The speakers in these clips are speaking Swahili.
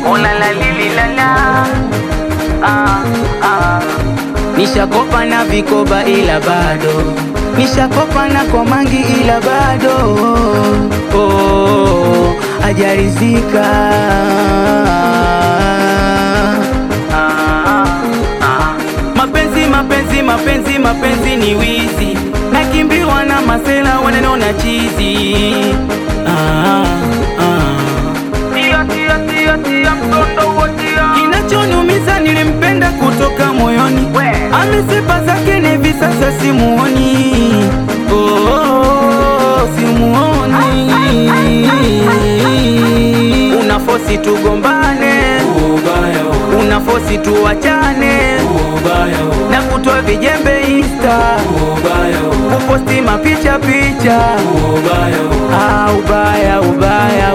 Oh la la lili la la ah, ah. Nishakopa na vikoba ila bado Nishakopa na komangi ila bado oh, ajarizika ah, ah. Mapenzi mapenzi mapenzi mapenzi ni wizi Nakimbiwa na masela wananona chizi ah, ah. Kinachoniumiza nilimpenda kutoka moyoni, amesipa zake na hivi sasa simuoni. Oh, oh, oh, simuoni. Unafosi tugombane, unafosi tuwachane, na kutoa vijembe Insta, kuposti mapicha picha. Ah, ubaya ubaya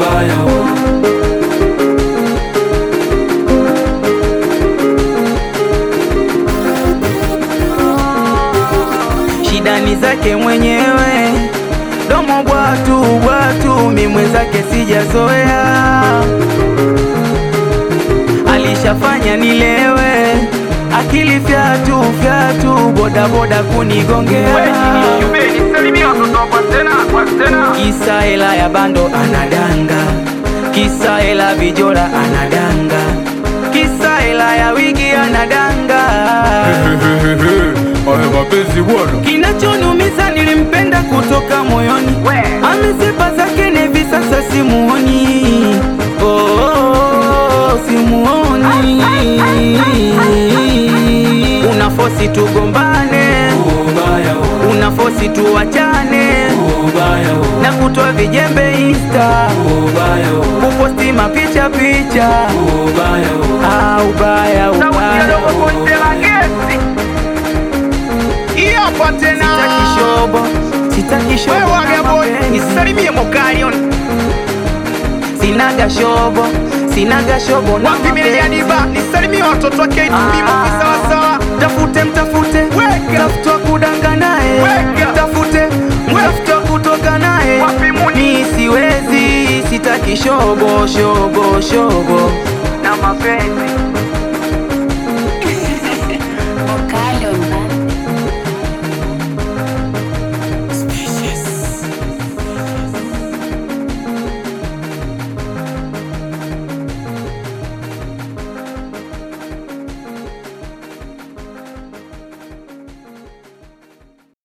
shida ni zake mwenyewe, domo bwatu bwatu, mi mwenzake sijazoea, alishafanya nilewe, akili fyatu fyatu, bodaboda kunigongea, kisa hela ya bando anadanga, kisa hela vijola anadanga, kisa hela ya wigi anadanga Haya mapenzi bwana, Kinachoniumiza nilimpenda kutoka moyoni, amezipa zake na hivi sasa simuoni. Oh, oh, oh, simuoni. Unafosi tugombane, unafosi tuwachane, na kutoa vijembe Insta, kuposti mapicha picha. Ah, ubaya ubaya, hapa tena sitaki shobo, sitaki shobo wewe na Wagaboy, mapenzi. nisalimie Mokalion Sinaga shobo, sinaga shobo na wapi mapenzi. Milianiba, nisalimie watoto wa K2B Moki sawasawa, Tafute mtafute, Weka. tafuta kudanga naye, Weka. tafute tafuta kutoka naye. Wapi Muni? Mi siwezi, sitaki shobo shobo shobo na mapenzi.